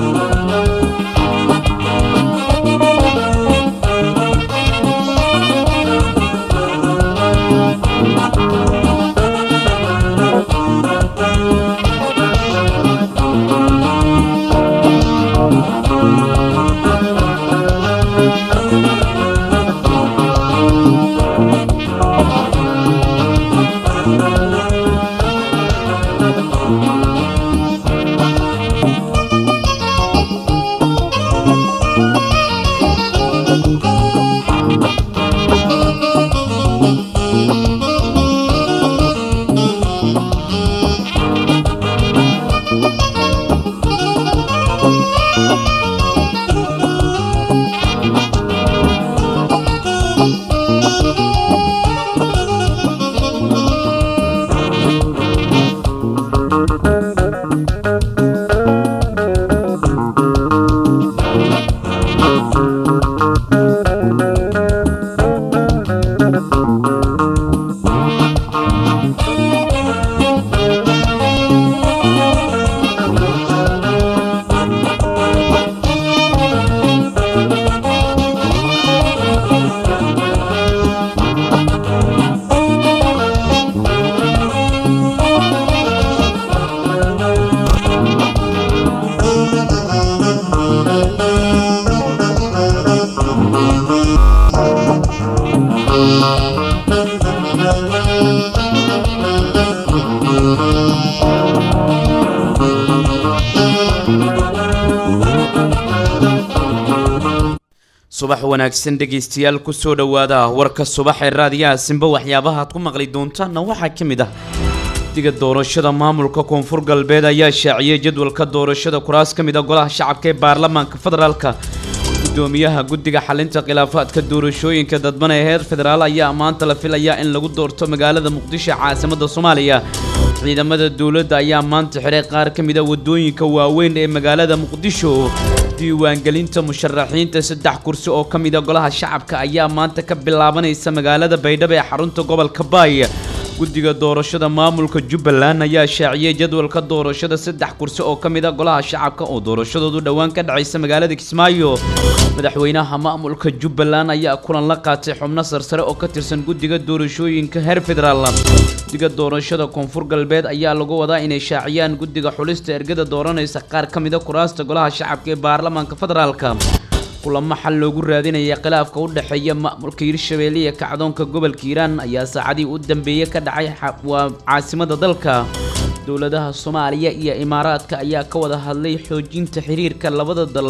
subax wanaagsan dhegaystayaal kusoo dhowaada warka subax ee raadiyaha simba waxyaabaha aad ku maqli doontaanna waxaa ka mid ah guddiga doorashada maamulka koonfur galbeed ayaa shaaciyey jadwalka doorashada kuraas ka mid a golaha shacabka ee baarlamaanka federaalka gudoomiyaha guddiga xalinta khilaafaadka doorashooyinka dadban ee heer federaal ayaa maanta la filayaa in lagu doorto magaalada muqdisho caasimada soomaaliya ciidamada dowladda ayaa maanta xiray qaar ka mid a wadooyinka waaweyn ee magaalada muqdisho diiwaangelinta musharaxiinta saddex kursi oo ka mid a golaha shacabka ayaa maanta ka bilaabanaysa magaalada baydhabo ee xarunta gobolka baay guddiga doorashada maamulka jubbaland ayaa shaaciyey jadwalka doorashada saddex kursi oo ka mid a golaha shacabka oo doorashadoodu dhowaan ka dhacaysa magaalada kismaayo madaxweynaha maamulka jubbaland ayaa kulan la qaatay xubno sarsare oo ka tirsan guddiga doorashooyinka heer federaal guddiga doorashada koonfur galbeed ayaa lagu wadaa inay shaaciyaan guddiga xulista ergada dooranaysa qaar ka mid a kuraasta golaha shacabka ee baarlamaanka federaalka kulamo xal loogu raadinaya khilaafka u dhexeeya maamulka hirshabeelle iyo kacdoonka gobolka hiiraan ayaa saacadii u dambeeyey ka dhacay waa caasimada dalka dowladaha soomaaliya iyo imaaraadka ayaa ka wada hadlay xoojinta xiriirka labada dal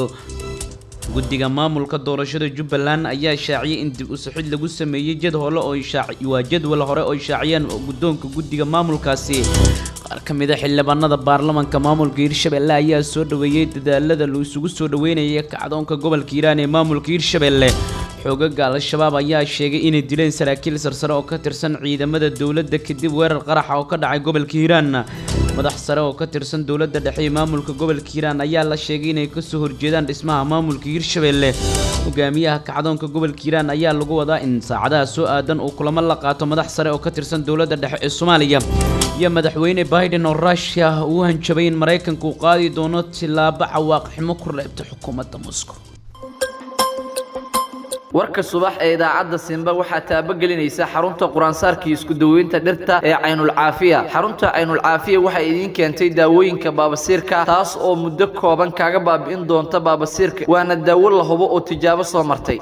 guddiga maamulka doorashada jubbaland ayaa shaaciyey in dib usixid lagu sameeyey jad hole oo waa jadwal hore oo shaaciyeen guddoonka guddiga maamulkaasi qaar ka mid a xildhibaanada baarlamanka maamulka hirshabeelle ayaa soo dhoweeyey dadaalada la isugu soo dhoweynaya kacdoonka gobolka hiiraan ee maamulka hirshabeelle xoogaga al-shabaab ayaa sheegay inay dileen saraakiil sarsare oo ka tirsan ciidamada dowladda kadib weerar qaraxa oo ka dhacay gobolka hiiraan madax sare oo ka tirsan dowladda dhexe ee maamulka gobolka hiiraan ayaa la sheegay inay kasoo horjeedaan dhismaha maamulka hirshabeelle hogaamiyaha kacdoonka gobolka hiiraan ayaa lagu wadaa in saacadaha soo aadan uu kulamo la qaato madax sare oo ka tirsan dowladda dhexe ee soomaaliya iyo madaxweyne biden oo rushia uu hanjabay in maraykanka uu qaadi doono tilaabo cawaaqiximo ku reebta xukuumadda moscow warka subax ee idaacadda simba waxaa taabagelinaysa xarunta quraansaarkii isku daweynta dhirta ee caynulcaafiya xarunta caynulcaafiya waxay idiin keentay daawooyinka baabasiirka taas oo muddo kooban kaaga baabi'in doonta baabasiirka waana daawo la hubo oo tijaabo soo martay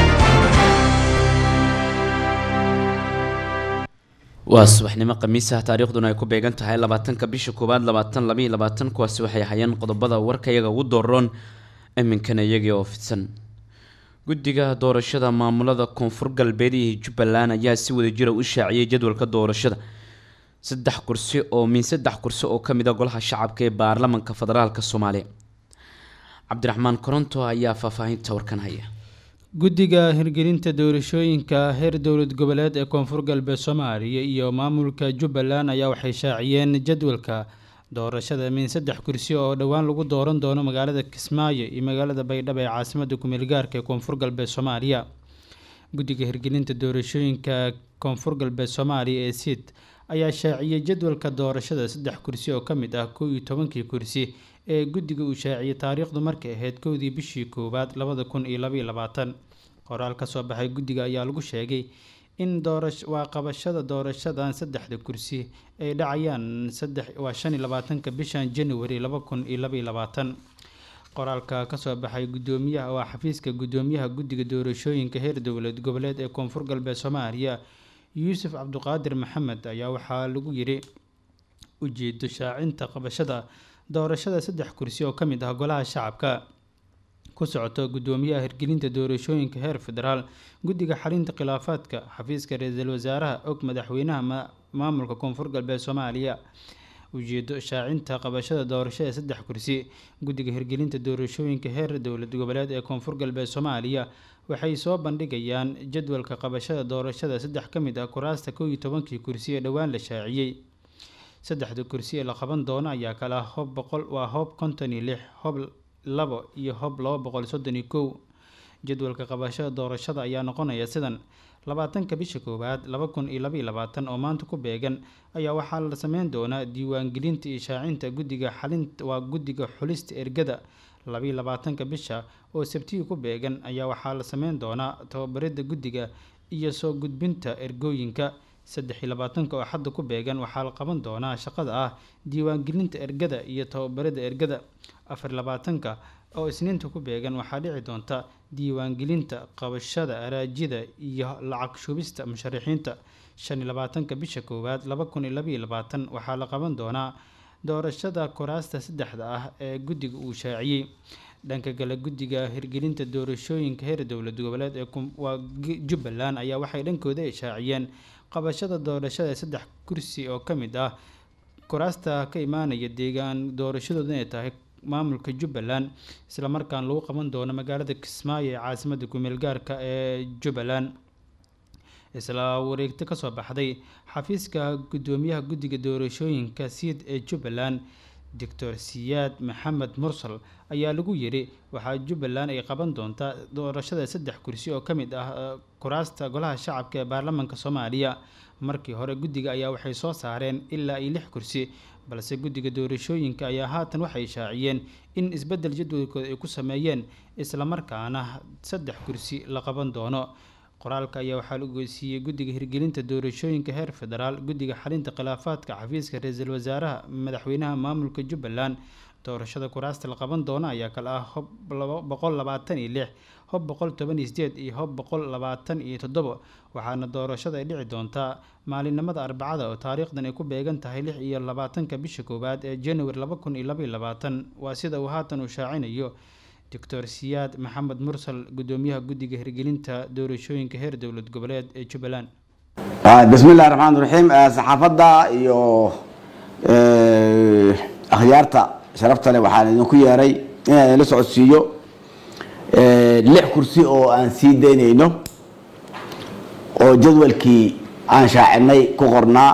waa subaxnimo khamiisaha taariikhduna ay ku beegan tahay labaatanka bisha koowaad labaatan labaiyo labaatan kuwaasi waxay hayeen qodobada warka iyaga ugu dooroon iminkana iyagii oo fidsan guddiga doorashada maamulada koonfur galbeed iyo jubbaland ayaa si wada jira u shaaciyey jadwalka doorashada saddex kursi oo min saddex kursi oo ka mid a golaha shacabka ee baarlamanka federaalka soomaaliya cabdiraxmaan koronto ayaa faahfaahinta warkan haya guddiga hirgelinta doorashooyinka heer dowlad goboleed ee koonfur galbeed soomaaliya iyo maamulka jubbaland ayaa waxay shaaciyeen jadwalka doorashada min saddex kursi oo dhowaan lagu dooran doono magaalada kismaayo iyo magaalada baydhabo ee caasimada kumeel gaarka ee koonfur galbeed soomaaliya guddiga hirgelinta doorashooyinka koonfur galbeed soomaaliya ee sid ayaa shaaciyey jadwalka doorashada saddex kursi oo ka mid ah kow iyo tobankii kursi ee guddiga uu shaaciyey taariikhdu markay ahayd kowdii bishii koowaad labada kun iyo labaiyo labaatan qoraal ka soo baxay guddiga ayaa lagu sheegay in doorash waa qabashada doorashadan saddexda kursi ay dhacayaan saddex waa shan iyo labaatanka bishan january laba kun iyo labaiyo labaatan qoraalka kasoo baxay gudoomiyaha waa xafiiska gudoomiyaha guddiga doorashooyinka heer dowlad goboleed ee koonfur galbeed soomaaliya yuusuf cabduqaadir maxamed ayaa waxaa lagu yiri ujeedo shaacinta qabashada doorashada saddex kursi oo kamid ah golaha shacabka ku socoto gudoomiyaha hirgelinta doorashooyinka heer federaal guddiga xalinta khilaafaadka xafiiska ra-iisul wasaaraha og madaxweynaha maamulka koonfur galbeed soomaaliya ujeedo shaacinta qabashada doorashada saddex kursi guddiga hirgelinta doorashooyinka heer dowlad goboleed ee koonfur galbeed soomaaliya waxay soo bandhigayaan jadwalka qabashada doorashada saddex ka mid ah kuraasta kow iyo tobankii kursi ee dhowaan la shaaciyey saddexda kursi ee la qaban doono ayaa kale ah hob boqol waa hoob konton iyo lix hob labo iyo hob laba boqol soddon iyo kow jadwalka qabashada doorashada ayaa noqonaya sidan labaatanka bisha koowaad laba kun iyo labaiyo labaatan oo maanta ku beegan ayaa waxaa la sameyn doonaa diiwaangelinta iyo shaacinta guddiga xalinta waa guddiga xulista ergada labaiyo labaatanka bisha oo sabtiga ku beegan ayaa waxaa la sameyn doonaa tababarida guddiga iyo soo gudbinta ergooyinka saddex iyo labaatanka oo xadda ku beegan waxaa la qaban doonaa shaqada ah diiwaangelinta ergada iyo tababarida ergada afar labaatanka oo isniinta ku beegan waxaa dhici doonta diiwaangelinta qabashada araajida iyo lacag shubista musharaxiinta shan iyo labaatanka bisha koowaad laba kun iyo labaiyo labaatan waxaa la qaban doonaa doorashada kuraasta saddexda ah ee guddiga uu shaaciyey dhanka kale guddiga hirgelinta doorashooyinka heer dowlad goboleed ee waa jubbaland ayaa waxay dhankooda ay shaaciyeen qabashada doorashada saddex kursi oo ka mid ah kuraasta ka imaanaya deegaan doorashadooda inay tahay maamulka jubbaland islamarkaan lagu qaban doono magaalada kismaayo ee caasimada kumeel gaarka ee jubbaland isla wareegto kasoo baxday xafiiska gudoomiyaha guddiga doorashooyinka siid ee jubbaland doctor siyaad maxamed mursal ayaa lagu yiri waxaa jubbaland ay qaban doontaa doorashada saddex kursi oo ka mid ah kuraasta golaha shacabka ee baarlamaanka soomaaliya markii hore guddiga ayaa waxay soo saareen ilaa iyo lix kursi balse guddiga doorashooyinka ayaa haatan waxay shaaciyeen in isbeddel jadwalkooda ay ku sameeyeen islamarkaana saddex kursi la qaban doono qoraalka ayaa waxaa la ogeysiiyey guddiga hirgelinta doorashooyinka heer federaal guddiga xalinta khilaafaadka xafiiska ra-iisul wasaaraha madaxweynaha maamulka jubbaland doorashada kuraasta la qaban doono ayaa kale ah hob boqol labaatan iyo lix hob boqol toban iyo sideed iyo hob boqol labaatan iyo toddobo waxaana doorashada ay dhici doontaa maalinimada arbacada oo taariikhdan ay ku beegan tahay lix iyo labaatanka bisha koowaad ee january laba kun iyo labaiyo labaatan waa sida uu haatan uu shaacinayo doctor siyaad maxamed mursal gudoomiyaha guddiga hirgelinta doorashooyinka heer dowlad goboleed ee jubbaland bismi illahi raxmaan raxiim saxaafadda iyo akhyaarta sharafta leh waxaan idinku yeeray inaan idinla socodsiiyo lix kursi oo aan sii daynayno oo jadwalkii aan shaacinay ku qornaa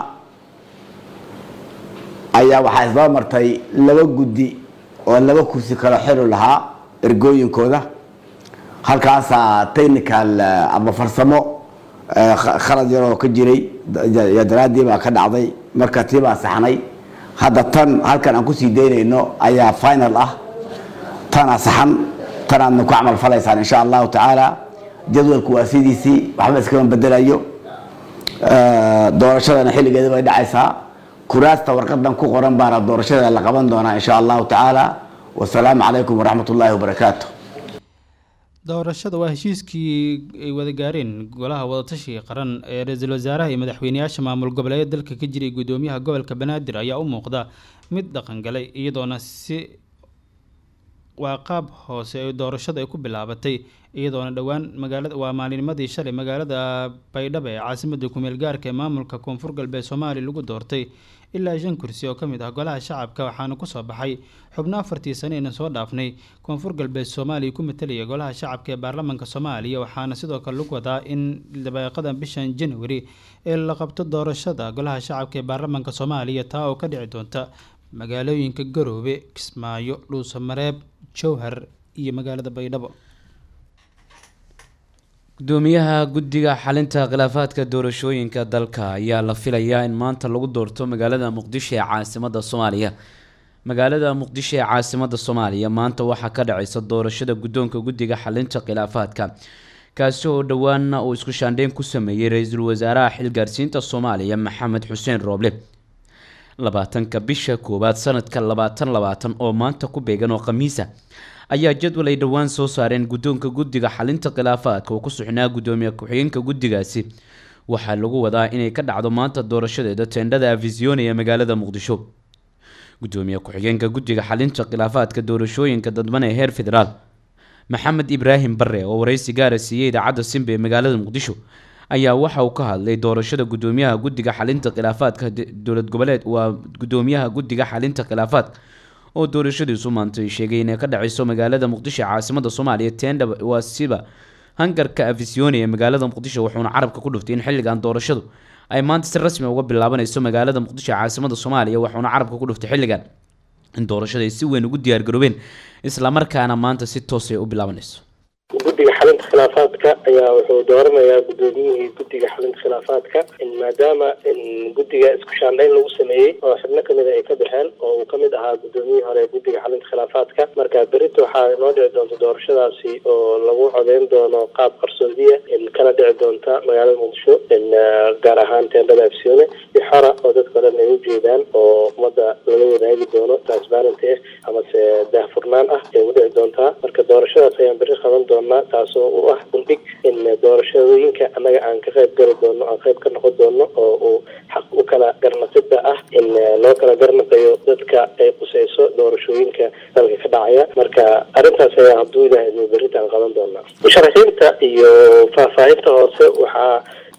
ayaa waxaa isdaba martay laba guddi oo laba kursi kala xili lahaa ergooyinkooda halkaasaa technical ama farsamo khalad yaroo ka jiray daraaddii baa ka dhacday marka tii baa saxnay hadda tan halkan aan kusii daynayno ayaa final ah tanaa saxan tanaadna ku camal falaysaan insha allahu tacaala jadwalku waa sidiisii waxba iskama bedelayo doorashadana xilligeeda bay dhacaysaa kuraasta warqadan ku qoran baana doorashada la qaban doonaa insha allahu tacaala wasalaamu calaykum waraxmat ullaahi wabarakaatu doorashada waa heshiiskii ay wada gaareen golaha wadatashiga qaran ee ra-iisul wasaaraha iyo madaxweyneyaasha maamul goboleed dalka ka jiray gudoomiyaha gobolka banaadir ayaa u muuqda mid dhaqangalay iyadoona si waa qaab hoose ee doorashada ay ku bilaabatay iyadoona dhowaan magaalada waa maalinimadii shalay magaalada baydhabo ee caasimada kumeel gaarka ee maamulka koonfur galbeed soomaaliya lagu doortay ilaa shan kursi oo ka mid ah golaha shacabka waxaana kusoo baxay xubno afartii sane aynan soo dhaafnay koonfur galbeed soomaaliya ku matalaya golaha shacabka ee baarlamaanka soomaaliya waxaana sidoo kale lagu wadaa in dabeeqada bishan january ee la qabto doorashada golaha shacabka ee baarlamaanka soomaaliya taa oo ka dhici doonta magaalooyinka garoobe kismaayo dhuusamareeb jowhar iyo magaalada baydhabo gudoomiyaha guddiga xalinta khilaafaadka doorashooyinka dalka ayaa la filayaa in maanta lagu doorto magaalada muqdisho ee caasimada soomaaliya magaalada muqdisho ee caasimada soomaaliya maanta waxaa ka dhacaysa doorashada guddoonka guddiga xalinta khilaafaadka kaasi oo dhowaana uu isku shaandheyn ku sameeyey ra-iisul wasaaraha xilgaarsiinta soomaaliya maxamed xuseen rooble labaatanka bisha koowaad sanadka labaatan labaatan oo maanta ku beegan oo khamiisa ayaa jadwal ay dhowaan soo saareen guddoonka guddiga xalinta khilaafaadka oo ku suxnaa guddoomiye ku-xigeenka guddigaasi waxaa lagu wadaa inay ka dhacdo maanta doorashadeeda teendhada afisione ee magaalada muqdisho gudoomiye ku-xigeenka guddiga xalinta khilaafaadka doorashooyinka dadban ee heer federaal maxamed ibraahim bare oo wareysi gaara siiyey idaacadda simba ee magaalada muqdisho ayaa waxa uu ka hadlay doorashada gudoomiyaha guddiga xalinta khilaafaadka dowlad goboleed waa gudoomiyaha guddiga xalinta khilaafaadka oo doorashadiisu maantay sheegay inay ka dhaceyso magaalada muqdisho ee caasimada soomaaliya teendha waa siba hangarka afisione ee magaalada muqdisho wuxuuna carabka ku dhuftay in xilligan doorashadu ay maanta si rasmi uga bilaabanayso magaalada muqdisho ee caasimada soomaaliya wuxuuna carabka ku dhuftay xilligan in doorashada ay si weyn ugu diyaargaroobeen islamarkaana maanta si toos ay u bilaabanayso guddiga xalinta khilaafaadka ayaa wuxuu dooranayaa guddoomiyihii guddiga xalinta khilaafaadka maadaama guddiga isku shaandhayn lagu sameeyey oo xubno kamida ay ka baxeen oo uu kamid ahaa guddoomiyihii hore guddiga xalinta khilaafaadka marka berito waxaa inoo dhici doonta doorashadaasi oo lagu codeyn doono qaab qarsoodiya kana dhici doonta magaalada muqdisho gaar ahaan teendhada afsione si xora oo dadka o dhan ay ujeedaan oo ummadda lala wadaagi doono transparenty ah amase daahfurnaan ah ay udhici doontaa marka doorashadaas ayaan beri qaban doonaa taasoo u ah bundhig in doorashooyinka annaga aan ka qayb gali doono aan qayb ka noqon doono oo uu xaq u kala garnaqida ah in loo kala garnaqayo dadka ay quseyso doorashooyinka dalka ka dhacaya marka arrintaas ayaa hadduu ilahay idmo berritaan qaban doonaa musharaxiinta iyo faahfaahinta hoose waxaa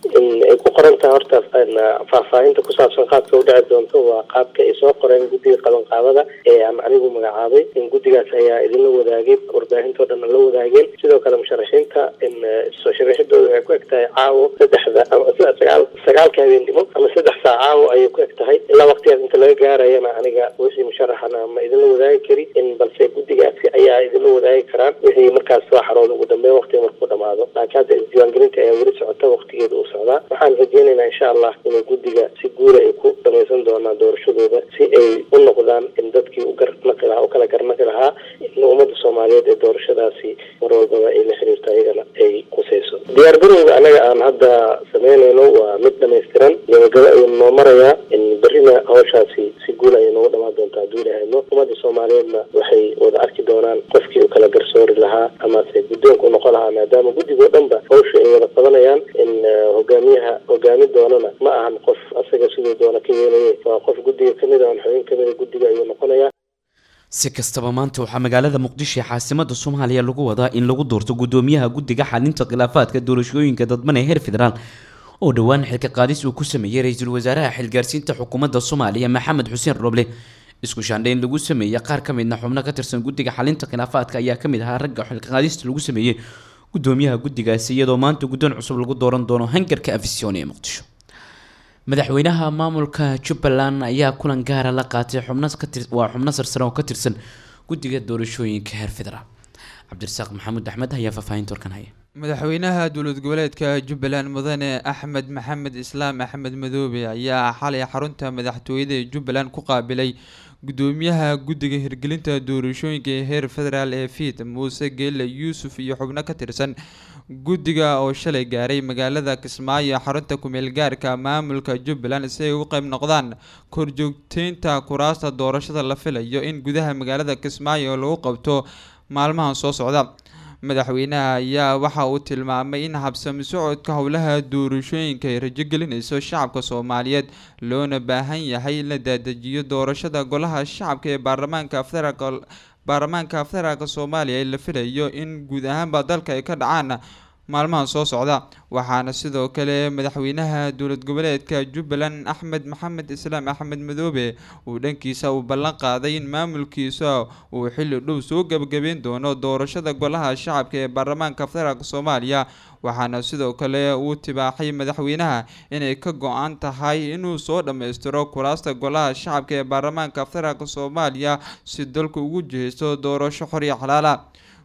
ay ku qoran tahay horta faahfaahinta ku saabsan qaabka u dhici doonto waa qaabka ay soo qoreen guddiga qabanqaabada ee aan anigu magacaabay in guddigaas ayaa idinla wadaagay warbaahintao dhan la wadaageen sidoo kale musharaxiinta in soo sharaxidooda waxay ku eg tahay caawo saddexda ama sagaal sagaalka habeennimo ama saddex saa caawo ayay ku eg tahay ilaa waqtigaas inta laga gaarayana aniga wixii musharaxana ma idinla wadaagi kari in balse guddigaasi ayaa idinla wadaagi karaan wixii markaas soo xarooda ugu dambeyn waqtiga markuu dhamaado laakiin hadda isdiiwaangelinta ayaa weli socota waqtigeeda uu socdaa waxaan rajeynaynaa insha allah inay guddiga si guula ay ku dhamaysan doonaan doorashadooda si ay u noqdaan in dadkii u garnaqi lahaa u kala garnaqi lahaa in ummadda soomaaliyeed ee doorashadaasi mar walbaba ay la xiriirto ayagana ay quseyso diyaar garowga anaga aan hadda sameynayno waa mid dhamaystiran gabagaba ayuu noo marayaa in berrina hawshaasi si guula ayay noogu dhamaan doontaa hadduu ilahayno ummadda soomaaliyeedna waxay wada arki doonaan qofkii u kala garsoori lahaa amase guddoonka u noqon lahaa maadaama guddigoo dhanba hawsha ay wada qabanayaan in hogaamiyaha hogaami doonana ma ahan qof asaga siduu doona ka yeelaya waa qof guddiga kamid a xubin kamida guddiga ayuu noqonayaa si kastaba maanta waxaa magaalada muqdisho ee caasimada soomaaliya lagu wadaa in lagu doorto gudoomiyaha guddiga xalinta khilaafaadka doorashooyinka dadban ee heer federaal oo dhowaan xilka qaadis uu ku sameeyey ra-iisul wasaaraha xilgaarsiinta xukuumadda soomaaliya maxamed xuseen roble isku shaandhayn lagu sameeyey qaar ka midna xubno ka tirsan guddiga xalinta khilaafaadka ayaa kamid ahaa ragga xilka qaadista lagu sameeyey gudoomiyaha guddigaasi iyadoo maanta guddoon cusub lagu dooran doono hangarka afisione ee muqdisho madaxweynaha maamulka jubbaland ayaa kulan gaara la qaatay xubnowaa xubno sarsare oo ka tirsan guddiga doorashooyinka heer federaal cabdirasaaq maxamuud axmed ayaa faahfaahinta warkan haya madaxweynaha dowlad goboleedka jubbaland mudane axmed maxamed islaam axmed madoobe ayaa xalay xarunta madaxtooyada ee jubbaland ku qaabilay gudoomiyaha guddiga hirgelinta doorashooyinka ee heer federaal ee fiid muuse geelle yuusuf iyo xubno ka tirsan guddiga oo shalay gaaray magaalada kismaayo xarunta kumeel gaarka maamulka jubbaland si ay u qeyb noqdaan korjoogteynta kuraasta doorashada la filayo in gudaha magaalada kismaayo lagu qabto maalmahan soo socda madaxweynaha ayaa waxa uu tilmaamay in habsami socodka howlaha doorashooyinka ay rajogelinayso shacabka soomaaliyeed loona baahan yahay in la daadajiyo doorashada golaha shacabka ee baarlamaanka federaalk baarlamaanka federaalka soomaaliya ee la filayo in guud ahaanba dalka ay ka dhacaan maalmahan soo socda waxaana sidoo kale madaxweynaha dowlad goboleedka jubbaland axmed maxamed islaam axmed madoobe uu dhankiisa uu ballan qaaday in maamulkiisa uu xilli dhow soo gebagabeyn doono doorashada golaha shacabka ee baarlamaanka federaalk soomaaliya waxaana sidoo kale uu tibaaxay madaxweynaha inay ka go-an tahay inuu soo dhammaystiro kuraasta golaha shacabka ee baarlamaanka federaalk soomaaliya si dalku ugu jihaysto doorasho xor iyo xalaala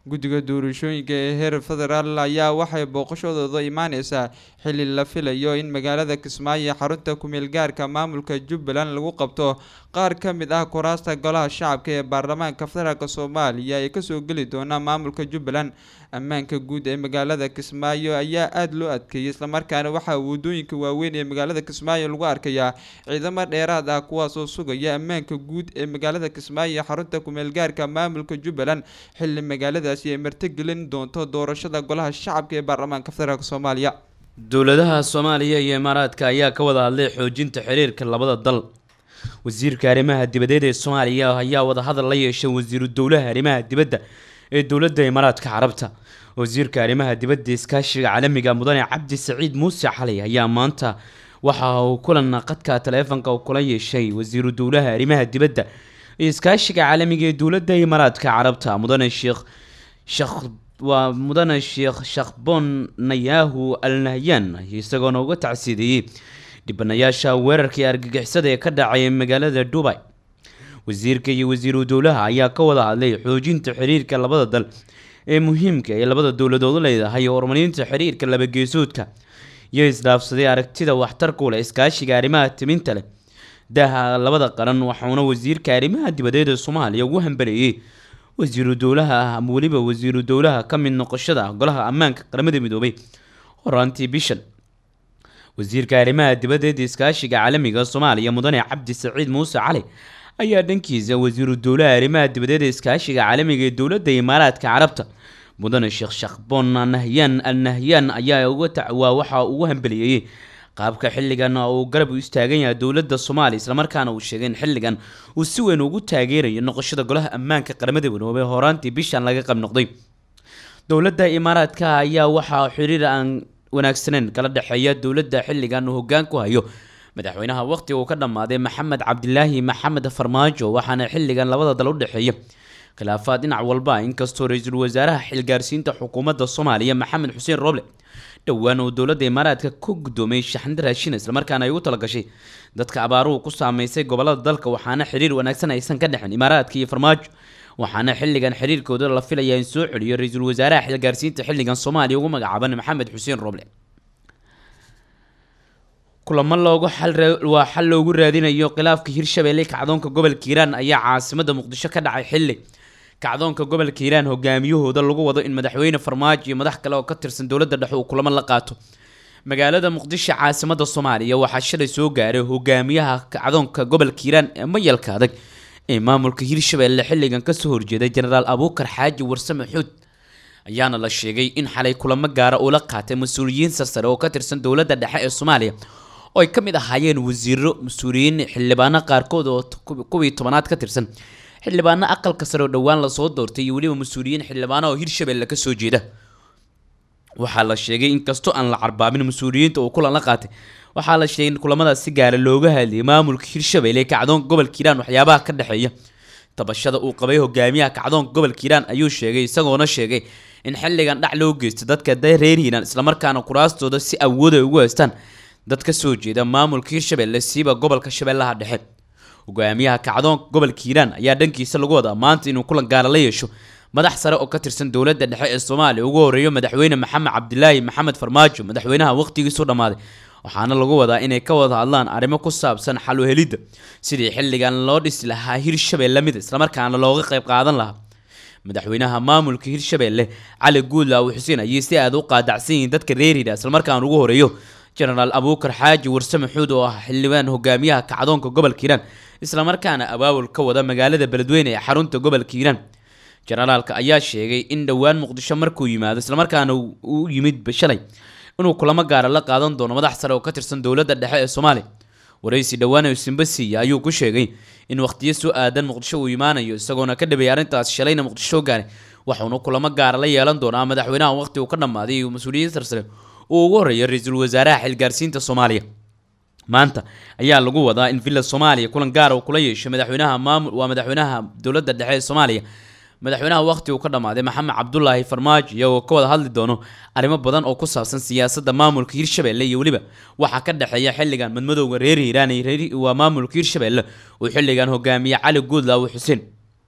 guddiga doorashooyinka ee heer federaal ayaa waxay booqashadooda imaaneysaa xili la filayo in magaalada kismaayo xarunta kumeel gaarka maamulka jubbaland lagu qabto qaar ka mid ah kuraasta golaha shacabka ee baarlamaanka federaalk soomaaliya ee kasoo geli doona maamulka jubbaland ammaanka guud ee magaalada kismaayo ayaa aada loo adkeeyay islamarkaana waxaa wadooyinka waaweyn ee magaalada kismaayo lagu arkayaa ciidamo dheeraad ah kuwaasoo sugaya ammaanka guud ee magaalada kismaayo xarunta kumeel gaarka maamulka jubbaland xili magaaladaasi ay martigelin doonto doorashada golaha shacabka ee baarlamaanka federaalk soomaaliya dowladaha soomaaliya iyo imaaraadka ayaa ka wada hadlay xoojinta xiriirka labada dal wasiirka arrimaha dibadeed ee soomaaliya ayaa wadahadal la yeeshay wasiiru dowlaha arrimaha dibadda ee dowladda imaaraadka carabta wasiirka arrimaha dibadda iskaashiga caalamiga mudane cabdi saciid muuse xalay ayaa maanta waxa uu kulan qadka taleefanka kula yeeshay wasiiru dowlaha arrimaha dibadda iyo iskaashiga caalamiga ee dowladda imaaraadka carabta mudane sheekh shekh waa mudane sheekh shakhbon nayahu al nahyan isagoona uga tacsiideeyey dhibanayaasha weerarkii argagixisada ee ka dhacay magaalada dubai wasiirka iyo wasiiru dowlaha ayaa ka wada hadlay xoojinta xiriirka labada dal ee muhiimka ee labada dowladood leedahay horumarinta xiriirka labageesoodka iyo isdhaafsaday aragtida waxtarku leh iskaashiga arrimaha timinta leh daha labada qaran waxauna wasiirka arrimaha dibadeed ee soomaaliya ugu hambaleeyey wasiiru dowlaha ah ama weliba wasiiru dowlaha ka mid noqoshada golaha ammaanka qaramada midoobay horaantii bishan wasiirka arrimaha dibadeed iskaashiga caalamiga soomaaliya mudane cabdi saciid muuse cali ayaa dhankiisa wasiiru dowlaha arrimaha dibadeed iskaashiga caalamiga ee dowladda imaaraadka carabta mudane sheekh shakbon nahyan al nahyan ayaa waa waxa ugu hambaliyeeyey qaabka xilligan uu garab u istaagan yahay dowladda soomaaliya islamarkaana uu sheegay in xilligan uu si weyn ugu taageerayo noqoshada golaha ammaanka qaramada midoobay horaantii bishan laga qayb noqday dowladda imaaraadka ayaa waxaa xiriir aan wanaagsaneyn kala dhexeeya dowladda xilligan uu hoggaan ku hayo madaxweynaha waqti uu ka dhammaaday maxamed cabdilaahi maxamed farmaajo waxaana xilligan labada dal u dhexeeya khilaafaad dhinac walba inkastoo ra-iisul wasaaraha xilgaarsiinta xukuumadda soomaaliya maxamed xuseen roble dhowaan uu dowladda imaaraadka ku guddoomiyey shaxnida raashin islamarkaana ay ugu talagashay dadka abaaruhu ku saameysay gobolada dalka waxaana xiriir wanaagsan aysan ka dhexin imaaraadka iyo farmaajo waxaana xilligan xiriirkooda la filayaa in soo celiyo ra-iisul wasaaraha xilgaarsiinta xilligan soomaaliya ugu magacaaban maxamed xuseen roble kulamo loogu waa xal loogu raadinayo khilaafka hirshabeelle kacdoonka gobolka hiiraan ayaa caasimada muqdisho ka dhacay xilli kacdoonka gobolka hiiraan hogaamiyahooda lagu wado in madaxweyne farmaajo iyo madax kale oo ka tirsan dowladda dhexe uu kulamo la qaato magaalada muqdisho caasimada soomaaliya waxaa shalay soo gaaray hogaamiyaha kacdoonka gobolka hiiraan ee mayalka adag ee maamulka hirshabeelle xilligan kasoo horjeeday jenaraal abuukar xaaji warsame xuud ayaana la sheegay in xalay kulamo gaara uu la qaatay mas-uuliyiin sarsare oo ka tirsan dowladda dhexe ee soomaaliya oo ay ka mid ahaayeen wasiiro mas-uuliyiin xildhibaano qaarkood oo kuwii tobanaad ka tirsan xildhibaano aqalka sare oo dhowaan lasoo doortay iyo weliba mas-uuliyiin xildhibaano oo hirshabeelle kasoo jeeda waxaa la sheegay inkastoo aan la carbaabin mas-uuliyiinta uu kulan la qaatay waxaa la sheegay in kulamadaas si gaara looga hadlayay maamulka hirshabeelle kacdoonka gobolka hiiraan waxyaabaha ka dhexeeya tabashada uu qabay hogaamiyaha kacdoonka gobolka hiiraan ayuu sheegay isagoona sheegay in xilligan dhac loo geystay dadka reer hiiraan islamarkaana kuraastooda si awood ay ugu haystaan dad ka soo jeeda maamulka hirshabeelle siiba gobolka shabeellaha dhexe hogaamiyaha kacdoonka gobolka hiiraan ayaa dhankiisa lagu wadaa maanta inuu kulan gaara la yeesho madax sare oo ka tirsan dowladda dhexe ee soomaaliya ugu horeeyo madaxweyne maxamed cabdilaahi maxamed farmaajo madaxweynaha waqtigiisu dhammaaday waxaana lagu wadaa inay ka wada hadlaan arrimo ku saabsan xal u helidda sidii xilligan loo dhisi lahaa hirshabeelle mid islamarkaana looga qayb qaadan lahaa madaxweynaha maamulka hirshabeelle cali guudlaaw xuseen ayay si aada u qaadacsan yihiin dadka reer hiira islamarkaana ugu horeeyo jenaraal abuukar xaaji warsame xuud oo ah xildhibaan hogaamiyaha kacdoonka gobolka hiiraan islamarkaana abaabul ka wada magaalada beledweyne ee xarunta gobolka hiiraan jenaraalka ayaa sheegay in dhowaan muqdisho markuu yimaado islamarkaana uu yimid shalay inuu kulamo gaara la qaadan doono madax sare oo ka tirsan dowladda dhexe ee soomaaliya waraysi dhowaan simbasiya ayuu ku sheegay in waqtiyo soo aadan muqdisho uu imaanayo isagoona ka dhabeeyay arrintaas shalayna muqdisho gaaray waxauna kulamo gaara la yeelan doonaa madaxweynaha waqti uu ka dhammaaday iyo mas-uuliyiin sarsare uu ugu horeeya ra-iisul wasaaraha xilgaarsiinta soomaaliya maanta ayaa lagu wadaa in villa soomaaliya kulan gaara uu kula yeesho madaxweynaha maamul waa madaxweynaha dowladda dhexe ee soomaaliya madaxweynaha waqti uu ka dhammaaday maxamed cabdulaahi farmaajo iyagoo ka wada hadli doono arrimo badan oo ku saabsan siyaasadda maamulka hirshabeelle iyo weliba waxaa ka dhexeeya xilligan madmadowga reer hiiraan iyo waa maamulka hirshabeelle uu xilligan hogaamiye cali guudlaaw xuseen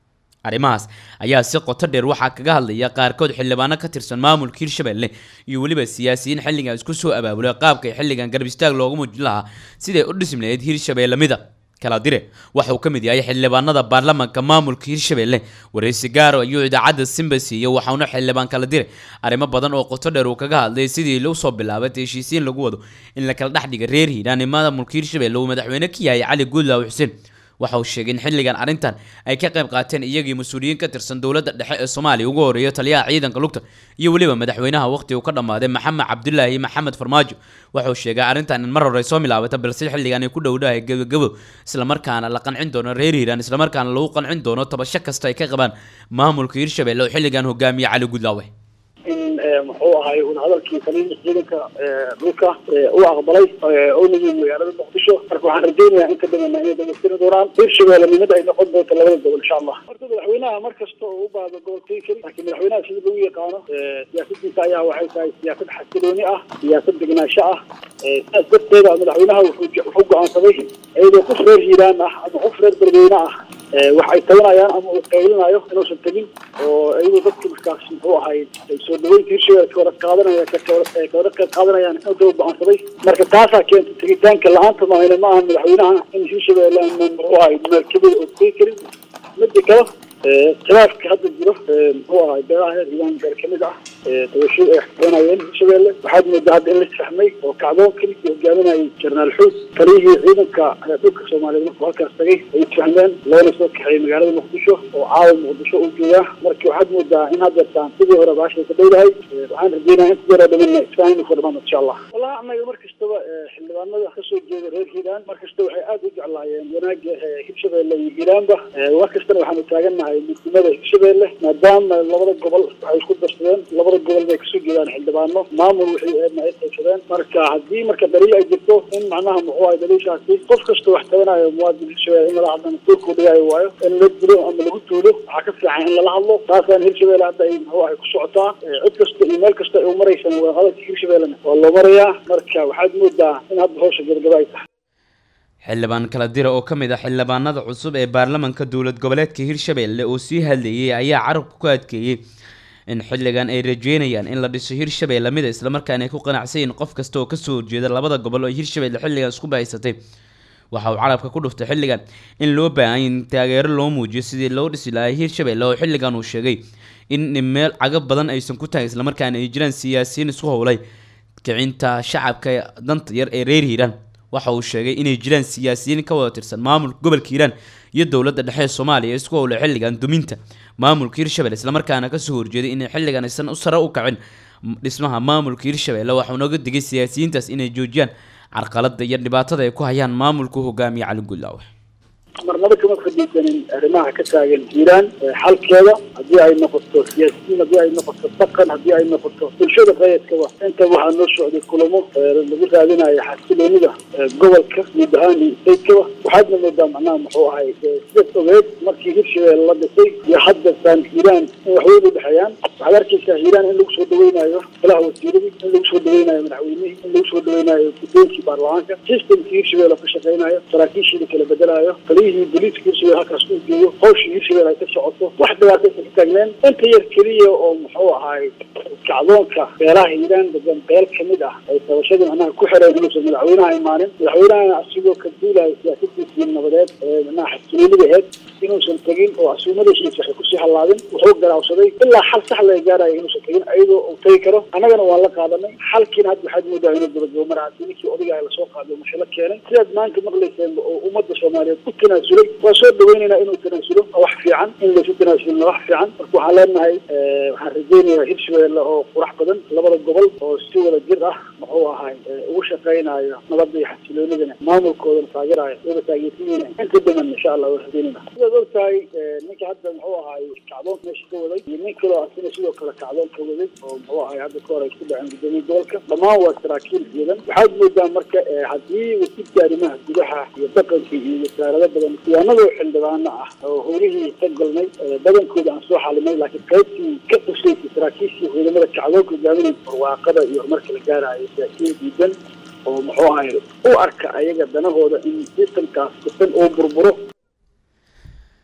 arrimahaas ayaa si qoto dheer waxaa kaga hadlaya qaarkood xildhibaano ka tirsan maamulka hirshabelle iyo weliba siyaasiyiin xilligan isku soo abaabulay qaabka ay xilligan garab istaag loogu muujin lahaa siday u dhismi lahayd hirshabelle mida kala dire waxa uu ka mid yahay xildhibaanada baarlamaanka maamulka hirshabelle wareysi gaaro ayuu idaacadda simba siiyey waxauna xildhibaan kala dire arrimo badan oo qoto dheer uu kaga hadlay sidii loo soo bilaabay heshiisiin lagu wado in la kala dhex dhiga reer hiiraan ee maamulka hirshabelle uu madaxweyne ka yahay cali guudlaaw xuseen waxa uu sheegay in xilligan arrintan ay ka qayb qaateen iyagii mas-uuliyiin ka tirsan dowladda dhexe ee soomaaliya ugu horeeya taliyaha ciidanka lugta iyo weliba madaxweynaha waqti uu ka dhammaaday maxamed cabdulaahi maxamed farmaajo waxa uu sheegay arrintan in mar hore soo milaabata balse xilligan ay ku dhowdahay gabagabo islamarkaana la qancin doono reer hiiraan islamarkaana lagu qancin doono tabasho kasta ay ka qabaan maamulka hirshabelle oo xilligan hogaamiye cali gudlaawe in muxuu ahay un hadalkii taliya ciidanka dhulka u aqbalay oo nagii magaalada muqdisho marka waxaan rajaynayaa inta dhamana inay dhamaystiri doonaan hirshabelle nimada ay noqon doonto labada gobol insha allah horta madaxweynaha mar kasta oo u baahdo gobolkii keli laakiin madaxweynaha sida lagu yaqaano siyaasadiisa ayaa waxay tahay siyaasad xasilooni ah siyaasad degnaansho ah sidaas darteeda madaxweynaha wuxuu wuxuu go-aansaday iyadoo qof reer hiiraan ah ama qof reer berbeyne ah wax ay tabanayaan ama uu qaylinayo inuusan tegin oo iyadoo dadku markaas muxuu ahay ay soo dhaweynta hirshabelle ka wada qaadanaya ka wada qayb qaadanayaan inuu daba go-aansaday marka taasaa keentay tegitaanka la-aanta maahane ma ahan madaxweynaha in hirshabelle muxuu ahay meelkabida oo tegi karin mida kale khilaafka hadda jiro muxuu ahay beelaha reer hiiraan beer kamid ah tabashadu ay xakaynayeen hirshabelle waxaad moodaa hadda in la isfahmay oo kacdoon keligii hogaaminayay jenaraal xuud taliyihii ciidanka dhulka soomaaliyeed markuu halkaas tagay ay isfahmeen loona soo kaxeeyey magaalada muqdisho oo caawa muqdisho uu joogaa marka waxaad moodaa in haddeertaan sidii hore baashay ka dhowdahay waxaan rajeynaya inta yaroo dhamana isfaham inuu ku dhamaan insha allah wallahi anaga mar kastaba xildhibaanada kasoo jeeda reer hiiraan mar kasta waxay aada u jeclaayeen wanaaga hirshabelle iyo hiiraanba mar kastana waxaanu taagannahay midnimada hirshabelle maadaama labada gobol waxay isku darsadeen labada gobol bay kasoo jeedaan xildhibaano maamul wixii eedna ay qaybsadeen marka haddii marka daliil ay jirto in macnaha muxuu ahay daliishaasi qof kasta wax tabanayo muwaadin hirshabelle in lala hadlana doorkuu dhigaayo waayo in la dilo ama lagu tuulo waxaa ka fiican in lala hadlo taasaan hirshabelle hadda ay muxuu ahay ku socotaa cid kasta iyo meel kasta ay u maraysan waa hadalka hirshabellena waa loo marayaa marka waxaad moodaa in hadda hawsha gabagaba ay tahay xildhibaan kala dira oo ka mid ah xildhibaanada cusub ee baarlamaanka dowlad goboleedka hirshabelle oo sii hadlayay ayaa carabka ku adkeeyey in xilligan ay rajeynayaan in la dhiso hirshabelle mida islamarkaana ay ku qanacsan yihiin qof kasta oo kasoo horjeeda labada gobol oo hirshabelle xilligan isku bahaysatay waxa uu carabka ku dhuftay xilligan in loo baahan in taageero loo muujiyo sidii loo dhisi lahaa hirshabelle oo xilligan uu sheegay in meel cagab badan aysan ku tahay islamarkaana ay jiraan siyaasiyiin isku howlay kicinta shacabka danta yar ee reer hiiraan waxa uu sheegay inay jiraan siyaasiyiin ka wada tirsan maamulka gobolka hiiraan iyo dowladda dhexe ee soomaaliya isku howlay xilligan duminta maamulka hirshabelle islamarkaana kasoo horjeeday inay xilligan aysan u sare u kacin dhismaha maamulka hirshabelle waxau nooga digay siyaasiyiintaas inay joojiyaan carqalada iyo dhibaatada ay ku hayaan maamulku hogaamiye cali guudlaawe marnaba kama fadhiisanin arrimaha ka taagan hiiraan xalkeeda haddii ay noqoto siyaasiyiin haddii ay noqoto dhaqan haddii ay noqoto bulshada rayidkaba inta waxaa noo socday kulamo lagu raadinayo xasiloonida gobolka guud ahaan iyo statekaba waxaadna moodaa macnaha muxuu ahay sidaas ogeed markii hirshabelle la dhisay iyo haddeertaan hiiraan in waxweyn u dhexeeyaan waxaad arkaysaa hiiraan in lagu soo dhaweynayo golaha wasiiradii in lagu soo dhaweynayo madaxweynihii in lagu soo dhaweynayo guddoonkii baarlamaanka systemkii hirshabelle ka shaqeynayo saraakiishii la kala bedelayo taliyihii booliiska hirshabelle halkaas uu joogo hawshii hirshabelle ay ka socoto wax dhibaataysan ka taagneen inta yar keliya oo muxuu ahay kacdoonka beelaha hiiraan degan beel kamid ah ay tabashadii macnaha ku xireen inuusan madaxweynaha imaanin madaxweynahana asigoo ka duulayo siyaasadiisii nabadeed ee macnaha xasiloonida aheed inuusan tegin oo asuumadiisiisa waxay kusii hallaabin wuxuu garaawsaday ilaa xal sax laga gaarayo inuusan tegin ayadoo uu tegi karo annagana waan la qaadanay xalkiina hadda waxaad moodaa inuu gabagabo mar haddii ninkii odaygaha lasoo qaaday mashalo keenay sidaad maanta maqlayseen oo ummadda soomaaliyeed u tanaasulay waa soo dhaweynaynaa inuu tanaasulo wax fiican in laysu tanaasulna wax fiican marka waxaan leenahay waxaan rajeynayaa hirshabelle oo qurax badan labada gobol oo si wada jir ah muxuu ahay ugu shaqeynayo nabadda iyo xasiloonidana maamulkoodana taageerayo wada taageersiinayna inta daman insha allah waa rajeynayna sidaad og tahay ninka hadda muxuu ahay kacdoon meesha ka waday iyo nin kaloo asina sidoo kale kacdoon ka waday oo muxuu ahay hadda ka hor ay isku dhaceen guddoomiye gobolka dhammaan waa saraakiil ciidan waxaad moodaa marka haddii wasiirka arrimaha gudaha iyo dhaqanka iyo wasaarado badan siyaanadoo xildhibaano ah oo howlihii ka golnay badankooda aan soo xalinay laakiin qaybtii ka qusaysay saraakiishii ciidamada kacdoonka hogaaminay barwaaqada iyo horumarka la gaarayo siyaasiyiin diidan oo muxuu ahay u arka ayaga danahooda in sistamkaas dhisan uu burburo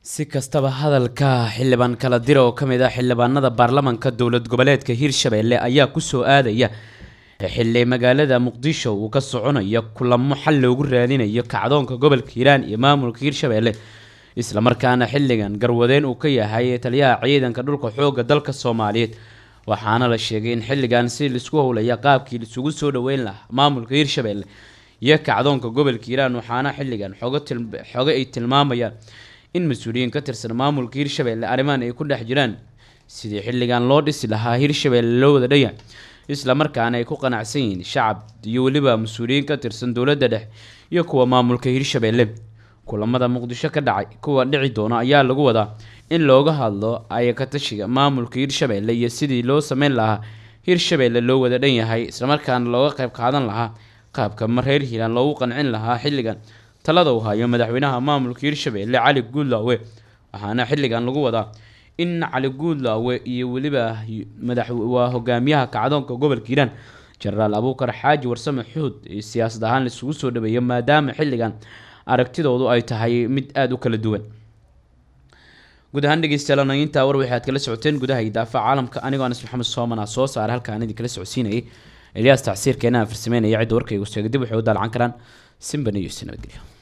si kastaba hadalka xildhibaan kala dira oo kamid ah xildhibaanada baarlamanka dowlad goboleedka hirshabelle ayaa kusoo aadaya xili magaalada muqdisho uu ka soconayo kulamo xal loogu raadinayo kacdoonka gobolka hiiraan iyo maamulka hirshabelle islamarkaana xiligan garwadeen uu ka yahay taliyaha ciidanka dhulka xooga dalka soomaaliyeed waxaana la sheegay in xiligan si laisku howlaya qaabkii laisugu soo dhaweyn lahaa maamulka hirshabelle iyo kacdoonka gobolka hiiraan waxaana xiligan xogo ay tilmaamayaan in mas-uuliyiin ka tirsan maamulka hirshabelle arrimahan ay ku dhex jiraan sidii xiligan loo dhisi lahaa hirshabelle loo wada dhaya islamarkaana ay ku qanacsan yihiin shacab iyo weliba mas-uuliyiin ka tirsan dowladda dhexe iyo kuwa maamulka hirshabelle kulamada muqdisho ka dhacay kuwa dhici doona ayaa lagu wadaa in looga hadlo ayakatashiga maamulka hirshabelle iyo sidii loo sameyn lahaa hirshabelle loo wada dhan yahay islamarkaana looga qayb qaadan lahaa qaabka mareer hiiraan loogu qancin lahaa xilligan talada uu hayo madaxweynaha maamulka hirshabelle cali guudlaawe waxaana xilligan lagu wadaa in cali guudlaawe iyo weliba madax waa hogaamiyaha kacdoonka gobolka hiiraan jenaraal abuukar xaaji warsame xuud siyaasad ahaan laisugu soo dhaweeyo maadaama xilligan aragtidoodu ay tahay mid aada u kala duwan guud ahaan dhegeystayaal intaa war waxaad kala socoteen gudaha idaafaca caalamka anigoo anas maxamed soomana soo saara halkaan idin kala socodsiinayay elyaas tacsiirkeena aan farsameynaya cidda warkaygu sheegay dib waxay u daalcan karaan simba news nabadgelyo